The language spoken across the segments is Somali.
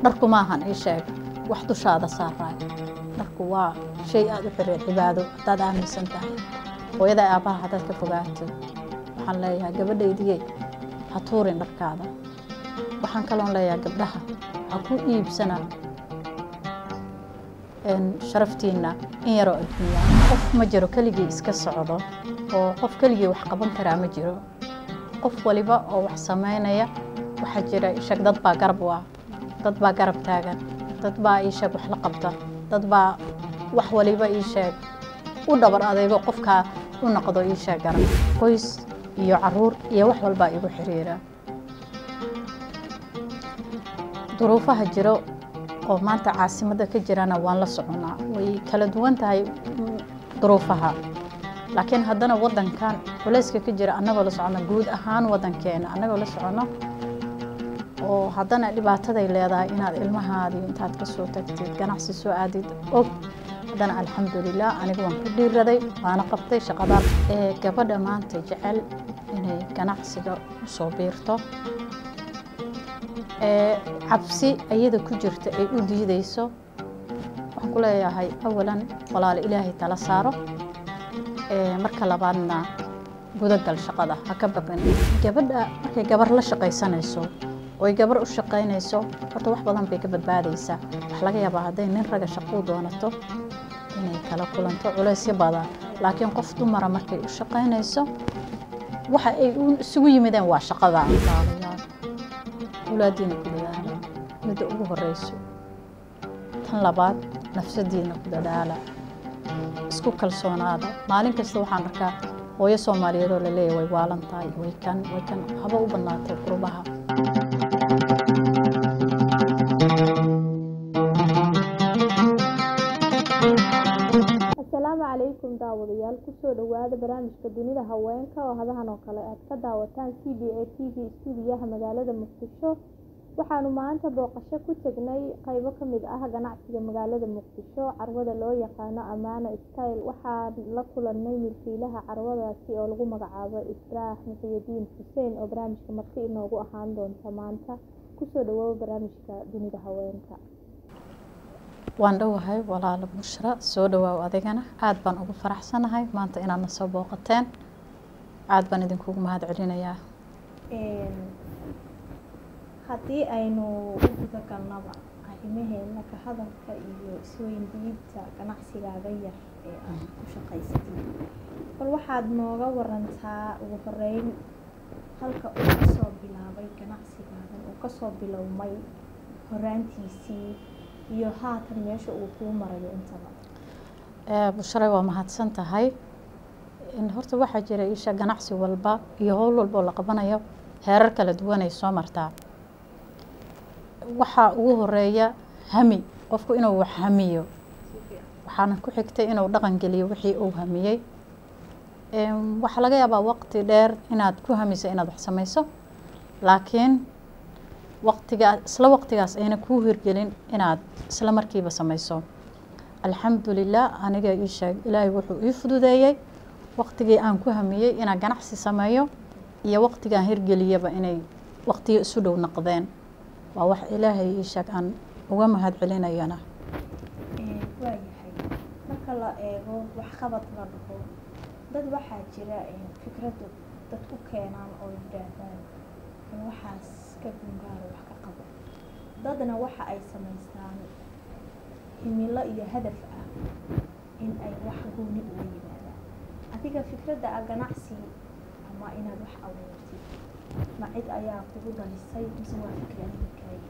dharku maahan ii sheeg wax dushaada saaraay dharku waa shay aada u xiriir cibaado haddaad aaminsan tahay hooyada aabbaha haddaad ka fogaatid waxaan leeyahay gabadhaydiyey ha tuurin dharkaada waxaan kaloon leeyahay gabdhaha ha ku iibsana sharaftiinna in yaroo adduunya qof ma jiro keligii iska socdo oo qof keligii wax qaban karaa ma jiro qof waliba oo wax samaynaya waxaa jira ishag dad baa garab u ah dad baa garab taagan dad baa ii sheeg wax la qabta dad baa wax waliba ii sheeg u dhabar adaygo qofkaa u noqdo ii sheeg garab qoys iyo caruur iyo wax walbaa igu xiriira duruufaha jiro oo maanta caasimadda ka jirana waan la soconaa way kala duwan tahay duruufaha laakiin haddana waddankan culayska ka jira annagoo la socono guud ahaan waddankeena annagoo la socono oo haddana dhibaataday leedahay inaad ilmahaadii intaad ka soo tagtid ganacsi soo aadid og haddana alxamdulilah anigu waan ku dhiiraday waana qabtay shaqadaa ee gabadha maanta jecel inay ganacsiga usoo biirto ee cabsi ayada ku jirta ay u diideyso waxaan ku leeyahay awalan walaalo ilaahay tala saaro marka labaadna gudagal shaqada ha ka baqin gabadha markay gabar la shaqaysanayso oy gabar u shaqaynayso horta wax badan bay ka badbaadaysaa wax laga yaabaa hadday nin raga shaquu doonato inay kala kulanto culaysyo badan laakiin qof dumara markay u shaqaynayso waxa ay isugu yimideen waa shaqada awlaadiina ku dadaala midda ugu horeyso tan labaad nafsadiina ku dadaala isku kalsoonaada maalin kasta waxaan arkaa hooyo soomaaliyeed oo laleeyahy way waalan tahay way kan way kan haba u badnaatay qurbaha asalaamu calaykum daawadayaal kusoo dhowaada barnaamijka dunida haweenka oo hadahan oo kale aad ka daawataan c b a t v stuudiyaha magaalada muqdisho waxaanu maanta booqasho ku tegnay qeybo kamid ah ganacsiga magaalada muqdisho carwada loo yaqaano amaana style waxaan la kulanay milkiilaha carwadaasi oo lagu magacaabo israax muxiyadiin xuseen oo barnaamijka marti inoogu ahaan doonta maanta kusoo dhawooba barnaamijka dunida haweenka waan dhowahay walaalo bushra soo dhawaaw adigana aada baan ugu faraxsanahay maanta inaadna soo booqateen aada baan idinkugu mahad celinayaa haddii aynu u guda galnaba arrimaheena ka hadalka iyo isweyndiinta ganacsigaaga yar ee aad ku shaqaysatay bal waxaad nooga warantaa ugu horeyn halka uu kasoo bilaabay ganacsigaadan uu kasoo bilowmay horaantiisii iyo haatan meesha uu kuu marayo intaba bushray waa mahadsan tahay horta waxaa jira isha ganacsi walba iyo howl walba oo la qabanayo heerar kala duwanay soo martaa waxaa ugu horeeya hami qofku inuu wax hamiyo waxaana ku xigtay inuu dhaqan geliyo wixii uu hamiyey waxaa laga yaabaa waqti dheer inaad ku hamiso inaad wax samayso laakiin waqtigaa isla waqtigaas ayna kuu hirgelin inaad isla markiiba samayso alxamdulilah aniga ii sheeg ilaahay wuxuu ii fududeeyey waqtigii aan ku hamiyey inaan ganacsi sameeyo iyo waqtigaan hirgeliyaba inay waqtiyo isu dhow noqdeen waa wax ilaahay ii sheeg aan uga mahad celinayana waayahay marka la eego waxqabad la dhaho dad waxaa jira fikradu dad ku keenaan oo yidhaahdaan waxaas ka gungaaro wax ka qabo dadna waxa ay samaystaan himilo iyo hadaf ah in ay wax gooni uga yimaadaan adiga fikradda a ganacsi ama inaad wax abuurtid ma cid ayaa kugu dhalisay mise waa fikri adinkaayi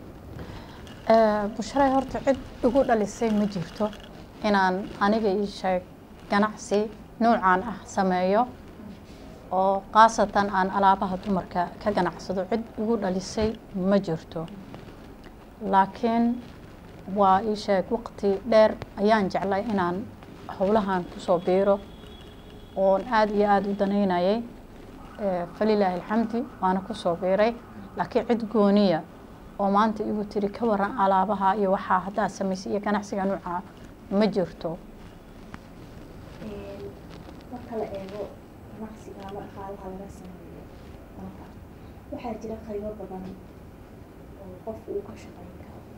bushray horta cid igu dhalisay ma jirto inaan aniga ii sheeg ganacsi nuucan ah sameeyo oo khaasatan aan alaabaha dumarka ka ganacsado cid igu dhalisay ma jirto laakiin waa ii sheeg waqti dheer ayaan jeclay inaan howlahan kusoo biiro oon aada iyo aada u danaynayay falilaahi alxamdi waana kusoo biiray laakiin cid gooniya oo maanta igu tiri ka waran alaabaha iyo waxaa haddaa samaysay iyo ganacsiga nuuca ma jirto marka la eego ganacsiga ama dhaqaalaha laga sameeyo dalka waxaa jira qaybo badan oo qofku uu ka shaqayn karo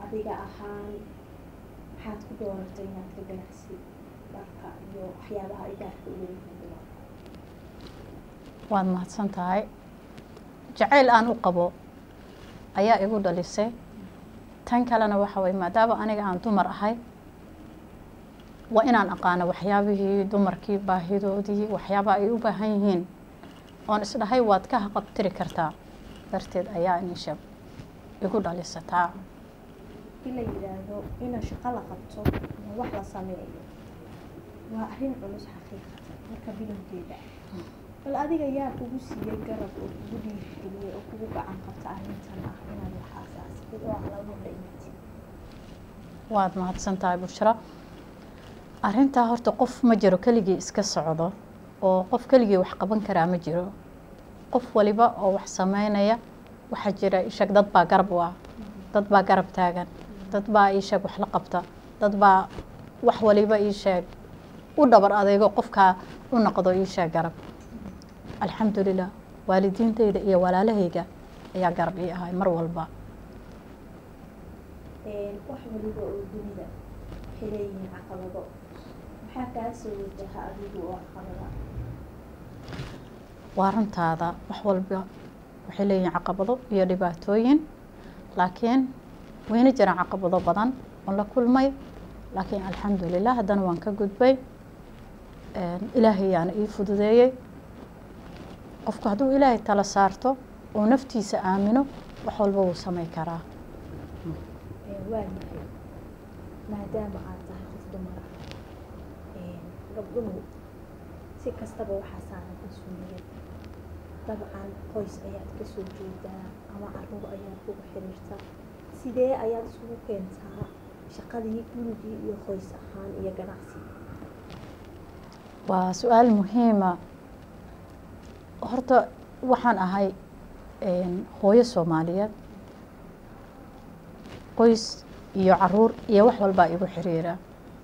adiga ahaan maxaad ku dooratay inaad ka ganacsi dharka iyo waxyaabaha ay gaarka u leeyihiin dumarka waad mahadsan tahay jacayl aan u qabo ayaa igu dhalisay tan kalena waxa waye maadaama aniga aan dumar ahay waa inaan aqaano waxyaabihii dumarkii baahidoodii waxyaabaha ay u baahan yihiin oon isdhahay waad ka haqabtiri kartaa darteed ayaa inisha igu dhalisataa in la yidhaahdo ina shaqo la qabto ama wax la sameeyo waa arrin culus xaqiiqatan marka bilowgeeda bal adiga yaa kugu siiyey garab oo kugu dhiirigeliyey oo kugu gacan qabta arrintan ah inaad wax aasaasatid oo aan lagu dhaimatid waad mahadsan tahay bushra arrintaa horta qof ma jiro keligii iska socdo oo qof keligii wax qaban karaa ma jiro qof waliba oo wax sameynaya waxaa jira ishag dad baa garab u ah dad baa garab taagan dad baa iisheeg wax la qabta dad baa wax waliba iisheeg u dhabar adeego qofkaa u noqdo iisheeg garab alxamdulilah waalidiintayda iyo walaalahayga ayaa garab ii ahay mar walba wax waliba oo dunida waxay leeyihiin caqabado maxaa kaa soo wajaha adigu oo caqabada waa runtaada wax walba waxay leeyihiin caqabado iyo dhibaatooyin laakiin wayna jiraan caqabado badan oon la kulmay laakiin alxamdulilah haddana waan ka gudbay ilaahay yaana ii fududeeyey qofku hadduu ilaahay tala saarto oo naftiisa aamino wax walba wuu samay karaa waa yahay maadaama aad tahay qof dumar ah gabdhuhu si kastaba waxaa saaran mas-uuliyad dabcan qoys ayaad ka soo jeedaa ama caruur ayaad kugu xiriirta sidee ayaad isugu keentaa shaqadii gurigii iyo qoys ahaan iyo ganacsi waa su-aal muhiima horta waxaan ahay hooyo soomaaliyeed qoys iyo caruur iyo wax walbaa igu xiriira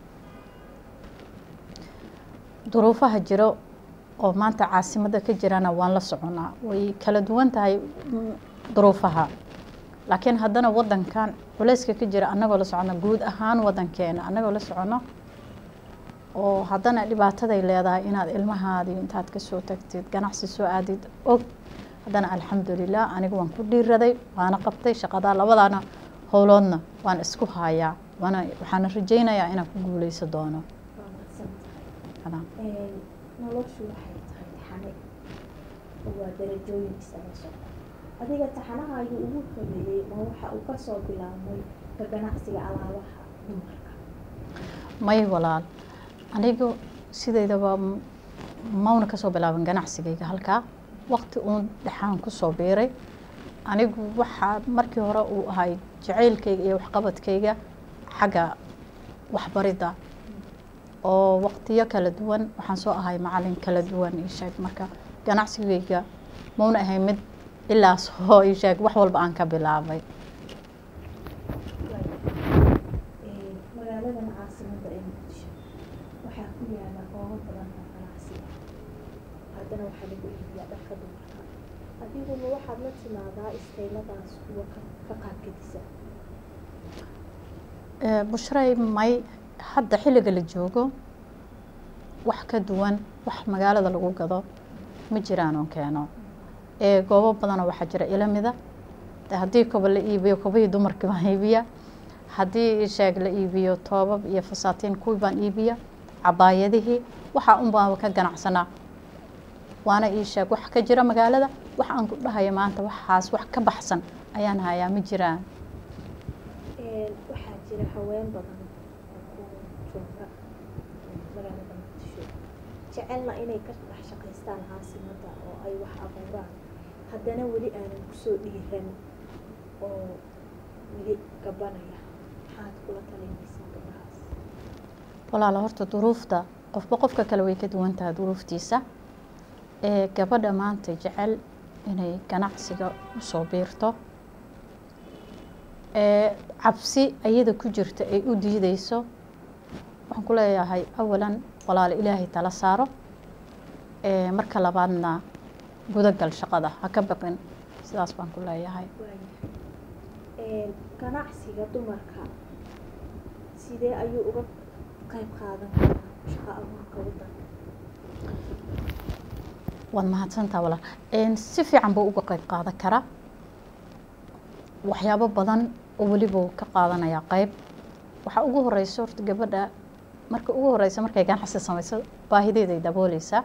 duruufaha jiro oo maanta caasimadda ka jirana waan la soconaa way kala duwan tahay duruufaha laakiin haddana wadankan culeyska ka jira annagoo la socono guud ahaan wadankeena annagoo la socono oo haddana dhibaataday leedahay inaad ilmahaadii intaad kasoo tagtid ganacsi soo aadid og haddana alxamdulilah aniga waan ku dhiiraday waana qabtay shaqadaa labadaana howloodna waan isku hayaa waana waxaana rajaynayaa inaan ku guuleyso doono waa madsan tahay noloshu waxay tahay taxane oo waa darajooyin isaga socda adiga taxanahaagu ugu horeeyey ma waxa uu kasoo bilaabmay ka ganacsiga alaabaha dumarka may walaal anigu sidaydaba mauna kasoo bilaaban ganacsigayga halkaa waqti uun dhexaan kusoo biiray anigu waxaa markii hore uu ahay jacaylkayga iyo waxqabadkayga xagga waxbaridda oo waqtiyo kala duwan waxaan soo ahay macalin kala duwan isheeg marka ganacsigayga mauna ahay mid ilaas oo isheeg wax walba aan ka bilaabay magaaladan caasimada ee muqdisho waxaa ku yaala goobo badan oo ganacsiga haddana waxaa lagu iibiyaa dharka dumarka adiguna waxaad la timaadaa istayladaas kuwa ka qaabgedisa bushray may hadda xilliga la joogo wax ka duwan wax magaalada lagu gado ma jiraan oon keeno ee goobo badanoo waxaa jira ilamida de haddii koba la iibiyo kobihii dumarkii baan iibiya haddii sheeg la iibiyo toobab iyo fasaatiin kuwii baan iibiya cabaayadihii waxaa un baan ka ganacsanaa waana ii sheeg wax ka jira magaalada wax aan ku dhahaya maanta waxaas wax ka baxsan ayaan hayaa ma jiraan waxaa jira haween badan oo ku jooga magaalada muqdisho jecelna inay ka dhex shaqaystaan caasimada oo ay wax abuuraan haddana weli aanan kusoo dhiiran oo weli gabanaya maxaad kula talinaysaa gabdhahaas walaala horta duruufta qofba qofka kale way ka duwan tahay duruuftiisa ee gabadha maanta jecel inay ganacsiga usoo biirto ee cabsi ayada ku jirta ay u diideyso waxaan ku leeyahay awalan walaalo ilaahay tala saaro ee marka labaadna gudagal shaqada ha ka baqin sidaas baan ku leeyahay waayahay ganacsiga dumarka sidee ayuu uga qayb qaadan karaa shaqo abuurka waddanka waad mahadsantaa walaal Een, si fiican buu uga qayb qaadan karaa waxyaabo badan oo weliba uu ka qaadanayaa qayb waxaa ugu horeysa horta gabadha marka ugu horeysa markay ganacsi samayso baahideeday dabooleysaa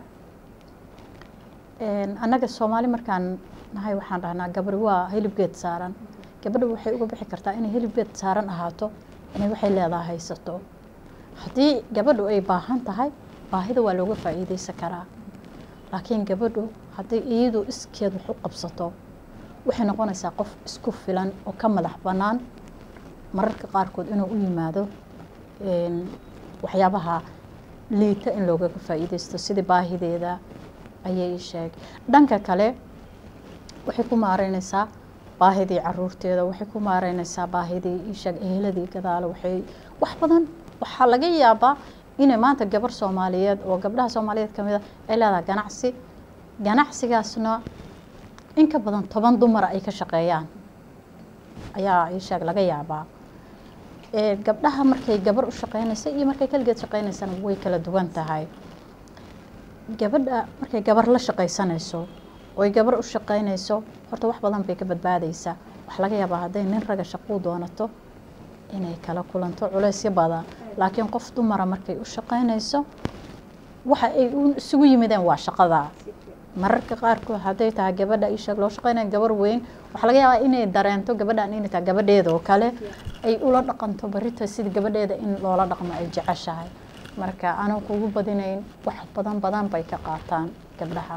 Een, annaga soomaali markaan nahay waxaan dhahnaa gabadhi waa hilibgeed saaran gabadha waxay uga bixi kartaa inay hilibgeed saaran ahaato inay waxay leedahay haysato haddii gabadhu ay baahan tahay baahida waa looga faa'iideysan karaa laakiin gabadhu hadday iyadu iskeed wax u qabsato waxay noqonaysaa qof isku filan oo ka madax bannaan mararka qaarkood inuu u yimaado een, waxyaabaha liita in loogaga faa'iideysto sidii baahideeda ayay ii sheeg dhanka kale waxay ku maareynaysaa baahidii caruurteeda waxay ku maareynaysaa baahidii ii sheeg eheladii gadaale waxay wax badan waxaa laga yaabaa inay maanta gabar soomaaliyeed oo gabdhaha soomaaliyeed ka mid a ay leedahay ganacsi ganacsigaasna in ka badan toban dumara ay ka shaqeeyaan ayaa ii sheeg laga yaabaa Ee, gabdhaha markay gabar u shaqeynaysa iyo markay kaligeed shaqeynaysana way kala duwan tahay gabadha markay gabar la shaqaysanayso oy gabar u shaqeynayso horta wax badan bay ka badbaadaysaa waxaa laga yaabaa hadday nin raga shaquu doonato inay kala kulanto culeysyo badan laakiin qof dumara markay u shaqeynayso waxa ay u- isugu yimideen waa shaqada si fiican mararka qaarkood hadday tahay gabadha ii sheeg loo shaqeynaya gabar weyn waxaa laga yaabaa inay dareento gabadhan inay tahay gabadheeda oo kale ay ula dhaqanto barita sidii gabadheeda in loola dhaqmo ay jeceshahay marka anuu kugu badinayn wax badan badan bay ka qaataan gabdhaha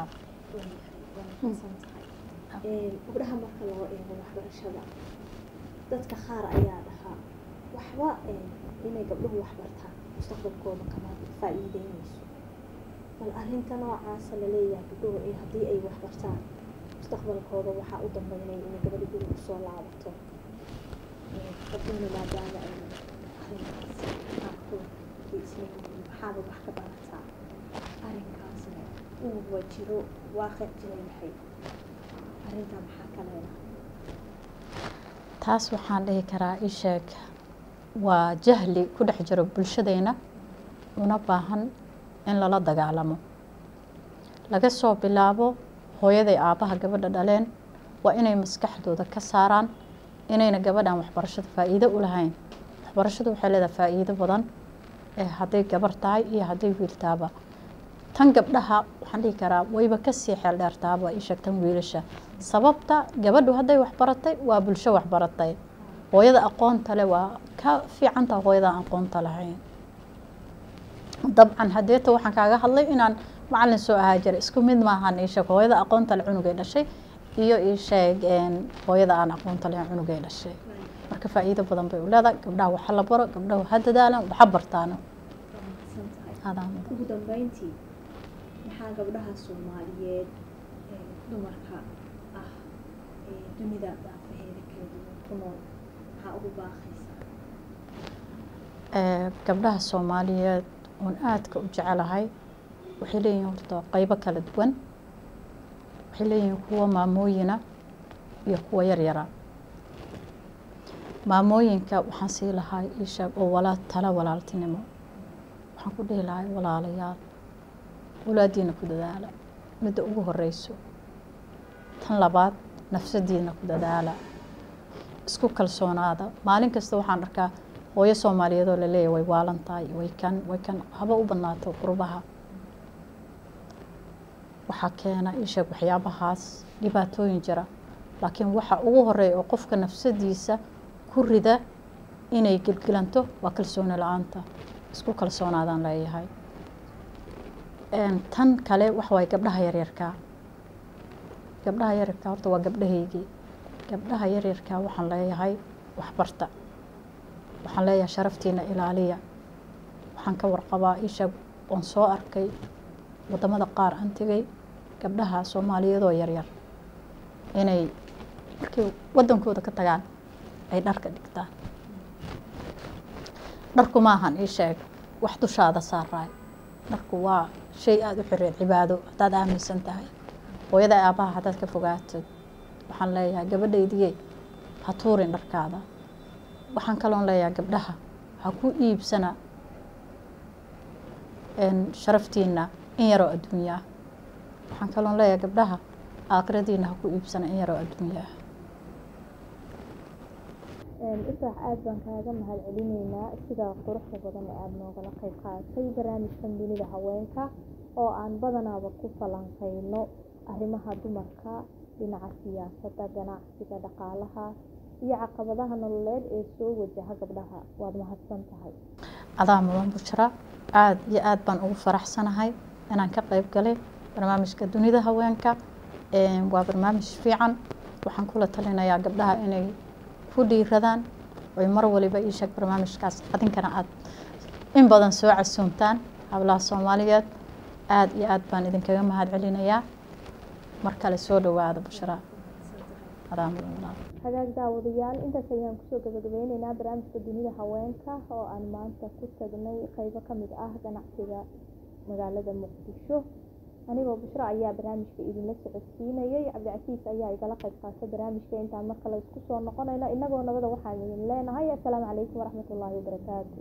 gabdhaha marka loo eego waxbarashada dadka qaar ayaa dhahaa waxba inay gabdhuhu waxbartaan mustaqbalkooda kama faa'iideynayso bal arrinta noocaasa laleeyahay gabdhuhu ee haddii ay waxbartaan mustaqbalkooda waxaa u dambeynaya inay gabadha guriga kusoo laabato gabdhuhuna maadaama ay arrinkaas qaarkood ay isleeyihiin maxaaba wax ka barataa arrinkaasna uu wajiro waaqic jira yahay arrintaa maxaa ka leedahay taas waxaan dhihi karaa ii sheeg waa jahli ku dhex jiro bulshadeyna una baahan in lala dagaalamo laga soo bilaabo hooyaday aabbaha gabadha dhaleen waa inay maskaxdooda ka saaraan inayna gabadhan waxbarashada faa'iido u lahayn waxbarashadu waxay leedahay faa'iido badan ee hadday gabar tahay iyo hadday wiil tahaba tan gabdhaha waxaan dhihi karaa wayba kasii xeel dheertaaba ii sheeg tan wiilasha sababta gabadhu hadday waxbaratay waa bulsho waxbaratay hooyada aqoonta leh waa ka fiicantaha hooyada aan aqoonta lahayn dabcan hadeeta waxaan kaaga hadlay inaan macalin soo ahaa jiray isku mid maahan ii sheeg hooyada aqoonta leh cunugay dhashay iyo ii sheeg hooyada aan aqoonta lahayn cunugay dhashay marka faa'iido badan bay u leedahay gabdhaha waxa la baro gabdhaha ha dadaalan waxa bartaano waa mahadsan tahay adaan ugu dambeyntii maxaa gabdhaha soomaaliyeed ee dumarka ah ee dunida daafaheeda kala duwan ku nool maxaa ugu baaqaysaa Ee, gabdhaha soomaaliyeed oon aadka u jecelahay waxay leeyihiin horta qaybo kala duwan waxay leeyihiin kuwa maamooyina iyo kuwa yaryara maamooyinka waxaan sii lahaa ii sheeg oo walaa tala walaaltinimo waxaan ku dhihi lahay walaalayaal walaadiina ku dadaala midda ugu horeyso tan labaad nafsadiina ku dadaala isku kalsoonaada maalin kasta waxaan arkaa hooyo soomaaliyeed oo laleeyahay way waalan tahay way kan way kan haba u badnaato qurbaha waxaa keena ii sheeg waxyaabahaas dhibaatooyin jira laakiin waxa ugu horeeya oo qofka nafsadiisa ku rida inay gelgelanto waa kalsooni la-aanta isku kalsoonaadaan leeyahay Een, tan kale waxa waaye gabdhaha yaryarkaa gabdhaha yaryarkaa horta waa gabdhahaygii gabdhaha yaryarkaa waxaan leeyahay waxbarta waxaan leeyahay sharaftiina ilaaliya waxaan ka warqabaa ii sheeg oon soo arkay wadamada qaar aan tegay gabdhaha soomaaliyeedoo yaryar inay markay wadankooda ka tagaan ay dharka dhigtaan dharku maahan ii sheeg wax dushaada saaraay dharku waa shay aada u xireed cibaado haddaad aaminsan tahay hooyada aabbaha haddaad ka fogaatid waxaan leeyahay gabadhaydiye ha tuurin dharkaada waxaan kaloon leeyahay gabdhaha ha ku iibsana sharaftiina in yaroo adduunya ah waxaan kaloon leeyahay gabdhaha aakhiradiina ha ku iibsana in yaroo adduunya ah ifraax aada baan kaaga mahad celineynaa sida quruxda badan ee aada noogala qeyb qaadatay barnaamijkan dunida haweenka oo aan badanaaba ku falanqeyno arrimaha dumarka dhinaca siyaasadda ganacsiga dhaqaalaha iyo caqabadaha nololeed ee soo wajaha gabdhaha waad mahadsan tahay adaa mudan bushra aada iyo aada baan ugu faraxsanahay inaan ka qeyb galay barnaamijka dunida haweenka waa barnaamij fiican waxaan kula talinayaa gabdhaha inay ku dhiiradaan oy mar waliba ii sheeg barnaamijkaas adinkana aada in badan soo casuumtaan hablaha soomaaliyeed aada iyo aada baan idinkaga mahad celinayaa mar kale soo dhawaada bushraa adaa mudan walaal hagaag daawadayaal intaas ayaan kusoo gabagabeyneynaa barnaamijka dunida haweenka oo aan maanta ku tagnay qeybo kamid ah ganacsiga magaalada muqdisho anigoo bushro ayaa barnaamijka idinla socodsiinayay cabdicasiis ayaa igala qeyb qaatay barnaamijka intaan mar kale isku soo noqonayno inagoo nabada waxaan idin leenahay assalaamu calaykum waraxmatullaahi wabarakaatu